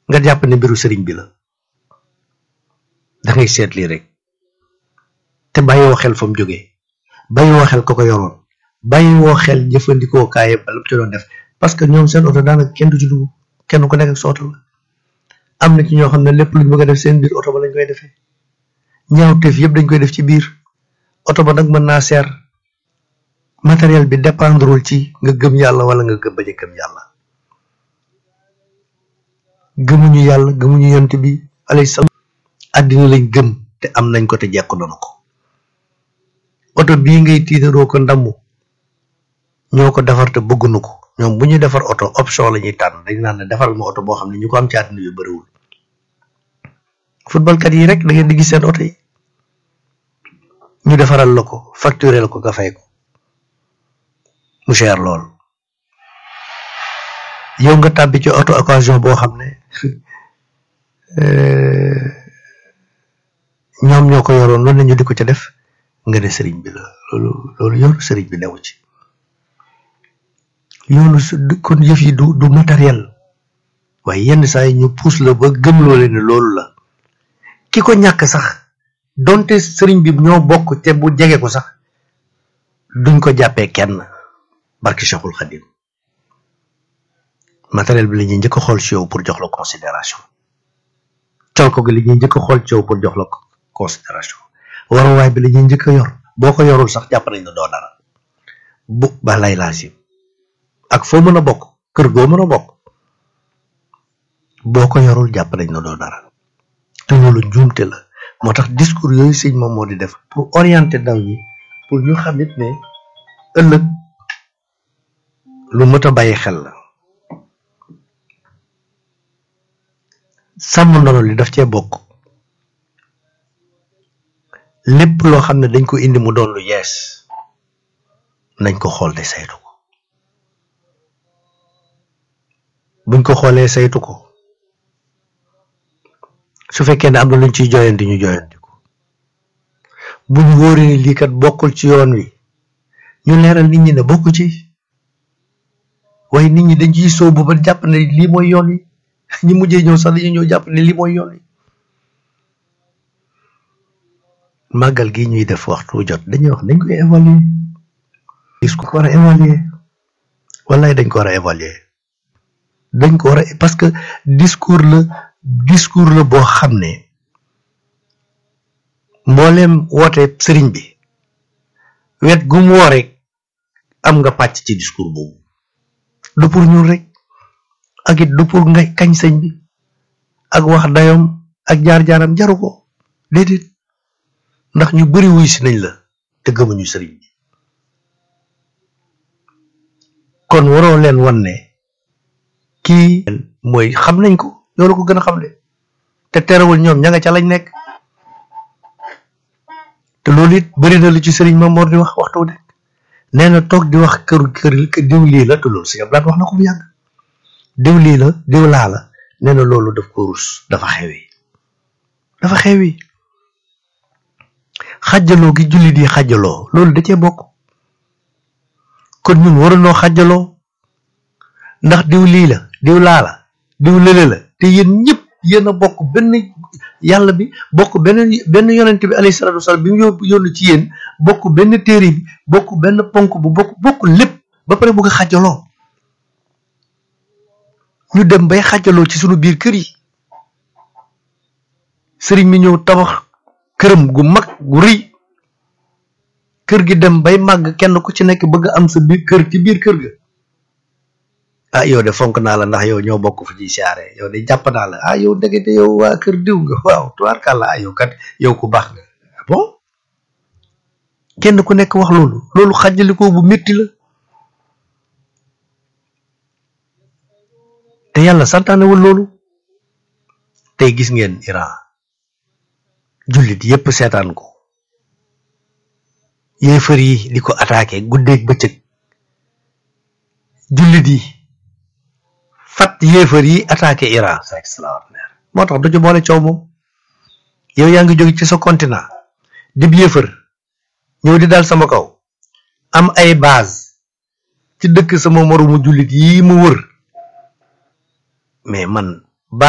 nga jàpp ne mbiru sëriñ bi la da ngay seet lii rek te bàyyiwoo xel fa mu jógee bàyyiwoo xel ko ko yoroon bàyyiwoo xel jëfandikoo kaaye ba lu ci doon def parce que ñoom seen oto daanaka kenn du ci dugg kenn ku nekk ak sa oto la am na ci ñoo xam ne lépp luñ bëgg a def seen biir oto ba lañ koy defee ñaawteef yëpp dañ koy def ci biir oto ba nag mën naa seer matériel bi dépendrul ci nga gëm yàlla wala nga gëm bañ a gëm yàlla gëmuñu yàlla gëmuñu yont bi alayhi salaam àddina lañ gëm te am nañ ko te jekku nañu ko oto bii ngay tiitaroo ko ndamu ñoo ko defar te bëgguñu ko ñoom bu ñuy defar oto option la ñuy tànn dañ naan ne defaral ma oto boo xam ne ñu ko am ci àddina yu bëriwul footballkat yi rek da ngeen di gis seen oto yi ñu defaral la ko facturé la ko nga fay ko mu cher lool yow nga tàbbi ci auto occasion boo xam ne ñoom ñoo ko yoroon loolu ñu di ko ca def nga ne sëriñ bi la loolu loolu yoonu sëriñ bi newu ci yoonu kon yëf yi du du matériel waaye yenn saa yi ñu puus la ba gëm loole ne loolu la ki ko ñàkk sax donte sëriñ bi ñoo bokk te bu jege ko sax duñ ko jàppee kenn barki Cheikhul Khadim matériel bi la ñuy njëkk a xool ci yow pour jox la considération col ko gi la ñuy njëkk a xool ci yow pour jox la considération waruwaay bi la ñuy njëkk a yor boo ko yorul sax jàpp nañ ne doo dara bu ba lay laasim ak foo mën a bokk kër goo mën a bokk boo ko yorul jàpp nañ ne doo dara te loolu njuumte la moo tax discours yooyu sëñ moom moo di def pour orienter ndaw ñi pour ñu xam it ne ëllëg lu mët a bàyyi xel la sàmm ndono li daf cee bokk lépp loo xam ne dañ ko indi mu doon lu yees nañ ko xool te saytu ko buñ ko xoolee saytu ko su fekkee ne am na luñ ciy joyanti ñu joyanti ko buñ wóoree ni lii kat bokkul ci yoon wi ñu leeral nit ñi ne bokku ci waaye nit ñi dañ ciy sóobu ba jàpp ne lii mooy yoon wi ñi mujjee ñëw sax dañuy ñëw jàpp ne lii mooy yoon wi màggal gi ñuy def waxtu jot dañuy wax dañ koy évaluer gis ko war a évaluer wallaay dañ ko war a évaluer dañ ko war a parce que discours la discours la boo xam ne mbooleem woote sëriñ bi wet gu mu woo rek am nga pàcc ci discours boobu du pour ñun rek ak it du pour nga kañ sëñ bi ak wax dayoom ak jaar-jaaram jaru ko déedéet ndax ñu bari wuy si nañ la te gëmuñu sëriñ bi kon waroo leen wan ne kii mooy xam nañ ko yow la ko gën a xam de te terewul ñoom ña nga ca lañ nekk te loolu it bari na lu ci sëriñ Mamoor di wax waxtu nekk nee na toog di wax kër kër diw lii la te loolu si blaat wax na ko bu yàgg diw lii la diw laa la nee na loolu daf ko rus dafa xewi dafa xewi xàjjaloo gi jullit yi xàjjaloo loolu da cee bokk kon ñun waruñoo xàjjaloo ndax diw lii la diw laa la diw lële la te yéen ñëpp yéen a bokk benn yàlla bi bokk benn benn yonent bi alayhi salaatu wasalaam bi mu yóbbu yónni ci yéen bokk benn téere bi bokk benn ponk bu bokk bokk lépp ba pare bëgg a xàjjaloo ñu dem bay xàjjaloo ci sunu biir kër yi sëriñ mi ñëw tabax këram gu mag gu rëy kër gi dem bay màgg kenn ku ci nekk bëgg am sa biir kër ci biir kër ga ah yow de fonk naa la ndax yow ñoo bokk fu ciy siyaare yow de jàpp naa la ah yow ndekete yow waa kër diw nga waaw tubaarkàlla ah yow kat yow ku baax nga bon kenn ku nekk wax loolu loolu xàjjalikoo bu métti la te yàlla santaanewul loolu tey gis ngeen Iran jullit yépp seetaan ko yéefar yi di ko attaqué guddeeg bëccëg jullit yi fat yéefar yi attaqué Iran c'est extraordinaire moo tax du ci boole coow moom yow yaa ngi jóge ci sa continent dib yéefar ñëw di dal sama kaw am ay base ci dëkk sama moromu jullit yi mu wër mais man